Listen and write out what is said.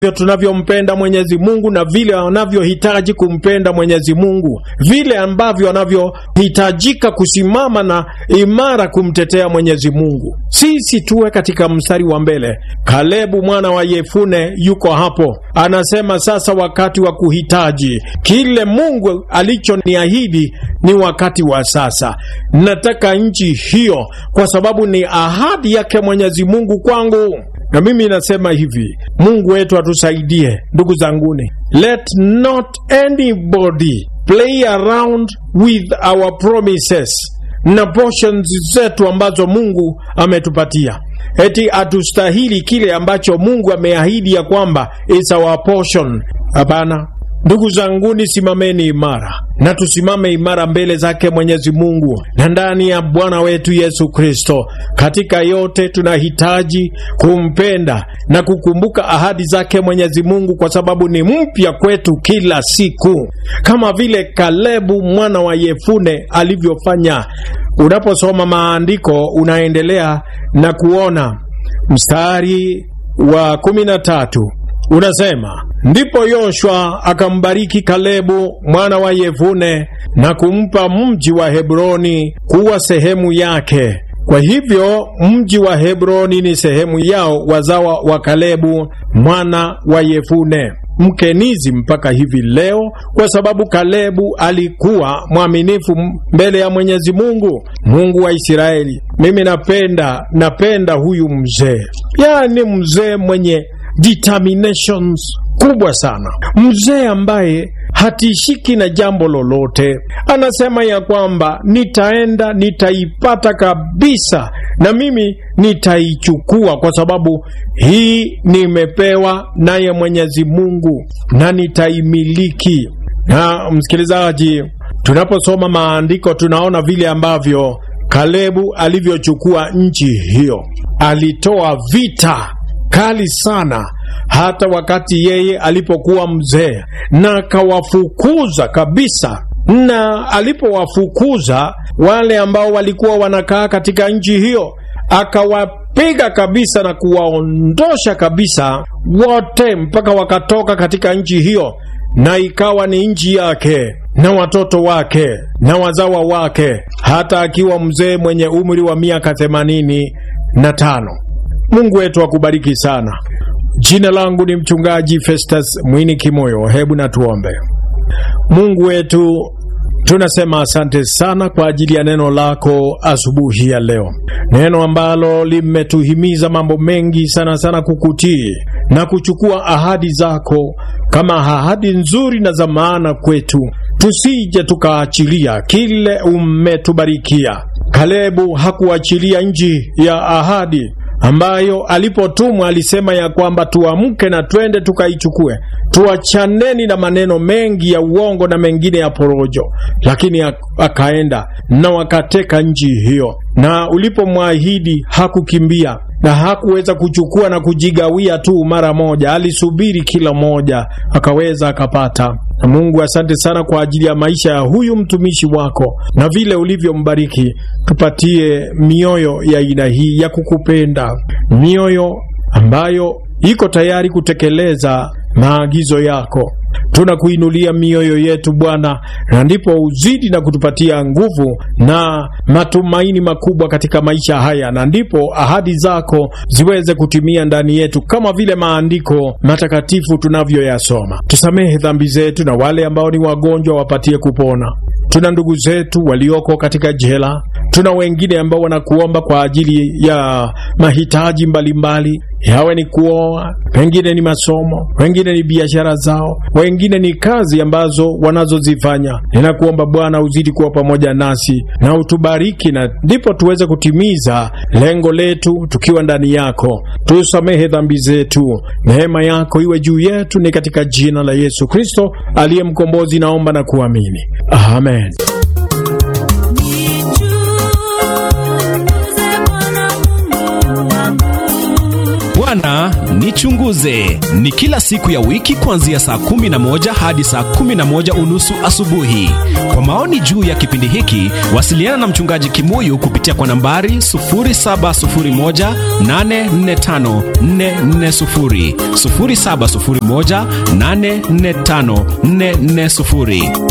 tunavyompenda Mwenyezi Mungu na vile wanavyohitaji kumpenda Mwenyezi Mungu, vile ambavyo wanavyohitajika kusimama na imara kumtetea Mwenyezi Mungu. Sisi tuwe katika mstari wa mbele. Kalebu mwana wa Yefune yuko hapo, anasema sasa wakati wa kuhitaji kile Mungu alichoniahidi ni wakati wa sasa. Nataka nchi hiyo kwa sababu ni ahadi yake Mwenyezi Mungu kwangu. Na mimi nasema hivi, Mungu wetu atusaidie, ndugu zanguni. Let not anybody play around with our promises na portions zetu ambazo Mungu ametupatia, eti atustahili kile ambacho Mungu ameahidi ya kwamba is our portion. Hapana. Ndugu zanguni, simameni imara na tusimame imara mbele zake Mwenyezi Mungu na ndani ya Bwana wetu Yesu Kristo. Katika yote tunahitaji kumpenda na kukumbuka ahadi zake Mwenyezi Mungu, kwa sababu ni mpya kwetu kila siku, kama vile Kalebu mwana wa Yefune alivyofanya. Unaposoma maandiko unaendelea na kuona mstari wa kumi na tatu unasema ndipo Yoshua akambariki Kalebu mwana wa Yefune na kumpa mji wa Hebroni kuwa sehemu yake. Kwa hivyo mji wa Hebroni ni sehemu yao wazawa wa Kalebu mwana wa Yefune Mkenizi mpaka hivi leo, kwa sababu Kalebu alikuwa mwaminifu mbele ya Mwenyezi Mungu, Mungu wa Israeli. Mimi napenda napenda huyu mzee, yaani mzee mwenye determinations kubwa sana, mzee ambaye hatishiki na jambo lolote. Anasema ya kwamba nitaenda, nitaipata kabisa, na mimi nitaichukua, kwa sababu hii nimepewa naye Mwenyezi Mungu na nitaimiliki. Na msikilizaji, tunaposoma maandiko tunaona vile ambavyo Kalebu alivyochukua nchi hiyo. Alitoa vita kali sana hata wakati yeye alipokuwa mzee, na akawafukuza kabisa. Na alipowafukuza wale ambao walikuwa wanakaa katika nchi hiyo, akawapiga kabisa na kuwaondosha kabisa wote, mpaka wakatoka katika nchi hiyo, na ikawa ni nchi yake na watoto wake na wazawa wake, hata akiwa mzee mwenye umri wa miaka themanini na tano. Mungu wetu akubariki sana. Jina langu ni mchungaji Festus Mwini Kimoyo. Hebu na tuombe. Mungu wetu, tunasema asante sana kwa ajili ya neno lako asubuhi ya leo, neno ambalo limetuhimiza mambo mengi sana sana, kukutii na kuchukua ahadi zako kama ahadi nzuri na za maana kwetu, tusije tukaachilia kile umetubarikia. Kalebu hakuachilia nchi ya ahadi ambayo alipotumwa alisema ya kwamba tuamke na twende tukaichukue, tuachaneni na maneno mengi ya uongo na mengine ya porojo. Lakini akaenda na wakateka nchi hiyo, na ulipomwahidi hakukimbia na hakuweza kuchukua na kujigawia tu mara moja, alisubiri kila moja akaweza akapata. Na Mungu, asante sana kwa ajili ya maisha ya huyu mtumishi wako na vile ulivyombariki. Tupatie mioyo ya aina hii ya kukupenda, mioyo ambayo iko tayari kutekeleza maagizo yako. Tunakuinulia mioyo yetu Bwana, na ndipo uzidi na kutupatia nguvu na matumaini makubwa katika maisha haya, na ndipo ahadi zako ziweze kutimia ndani yetu kama vile maandiko matakatifu tunavyoyasoma. Tusamehe dhambi zetu, na wale ambao ni wagonjwa wapatie kupona. Tuna ndugu zetu walioko katika jela, tuna wengine ambao wanakuomba kwa ajili ya mahitaji mbalimbali, yawe ni kuoa, wengine ni masomo, wengine ni biashara zao, wengine ni kazi ambazo wanazozifanya. Ninakuomba Bwana uzidi kuwa pamoja nasi na utubariki, na ndipo tuweze kutimiza lengo letu tukiwa ndani yako. Tusamehe dhambi zetu, neema yako iwe juu yetu, ni katika jina la Yesu Kristo aliye mkombozi, naomba na kuamini, amen. Bwana Nichunguze ni kila siku ya wiki kuanzia saa 11 hadi saa 11 unusu asubuhi. Kwa maoni juu ya kipindi hiki, wasiliana na mchungaji Kimuyu kupitia kwa nambari 0701845440, 0701845440.